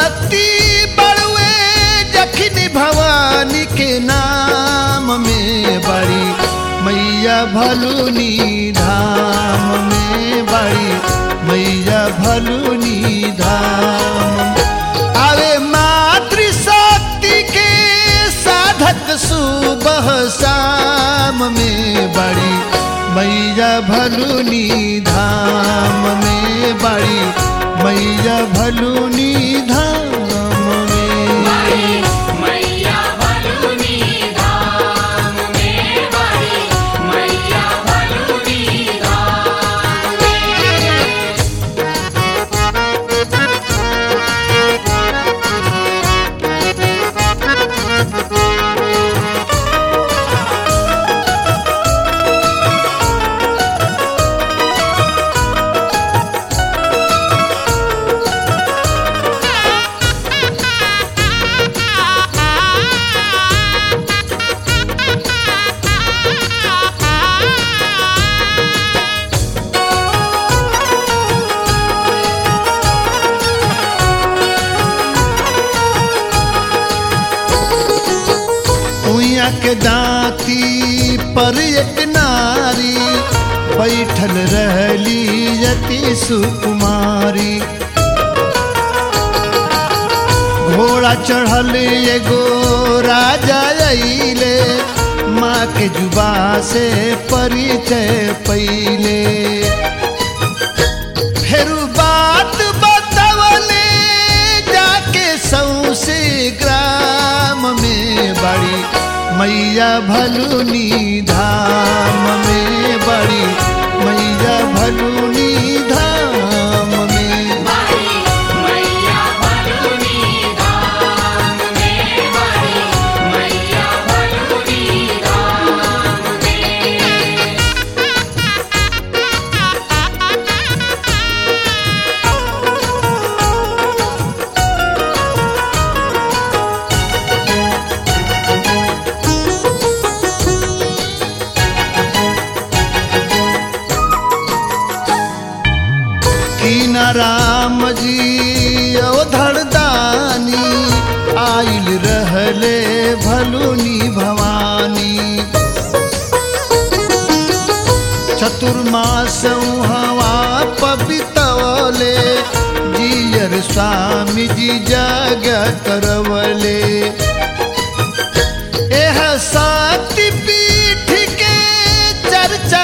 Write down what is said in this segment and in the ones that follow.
शक्ति बड़ुए जखनी भवानी के नाम में बड़ी मैया भलुनी धाम में बड़ी मैया भलुनी धाम आवे मातृशक्ति के साधक सुबह शाम में बड़ी मैया भलुनी धाम में बड़ी मैया भलुनी धाम में मैया भलुनी धाम में बड़ी मैया भलुनी धाम में उइया के दांती पर एक नारी बैठल रहली यति सुकुमारी घोड़ा चढ़ल एगो राजा अइले माँ के जुबा से परिचय पहिले फिर बात बतवले जाके सौसे ग्राम में बड़ी मैया भलुनी धाम में बड़ी मैया भलुनी धाम में मैया भलुनी धाम में बड़ी मैया भलुनी धाम में कीन राम जी उधर दानी आइल रहले भलुनी भवानी चतुर्मास हवा पबितवले जियर स्वामी जी जग करवले एह शक्ति पीठ के चर्चा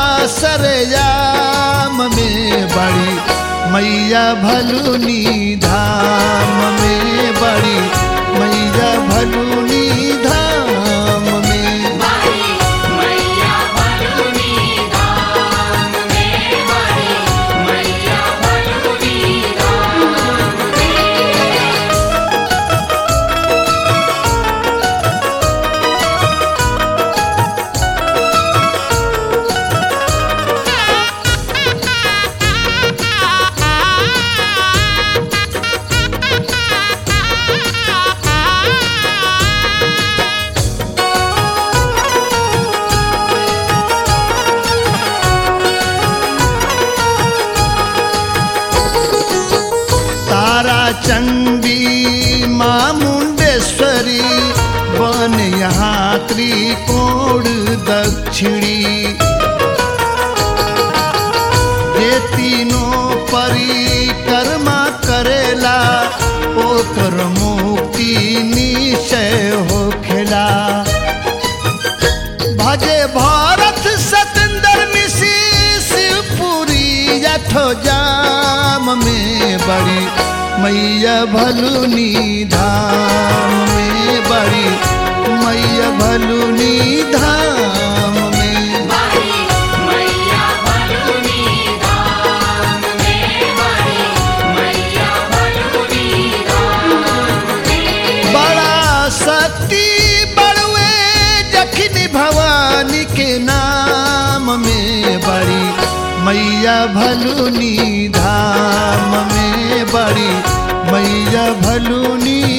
बासरयाम में बड़ी मैया भलुनी धाम में बड़ी मैया भलुनी धाम में मैया भलुनी धाम में बड़ी मैया भलुनी धाम में तारा चंडी माँ मुंडेश्वरी बन यहाँ त्रिकोण दक्षिणी ये तीनों परिक्रमा करेला ओकर मुक्ति निश्चय हो खेला भजे भारत सतेंद्र मिशी शिवपुरी जठो जाम में बड़ी मैया भलुनी धाम में बड़ी मैया भलुनी धाम में मैया भलुनी धाम में बड़ी मैया भलुनी धाम में बड़ा शक्ति बड़ुए जखनी भवानी के नाम में बड़ी मैया भलुनी धाम में बड़ी मैया भलुनी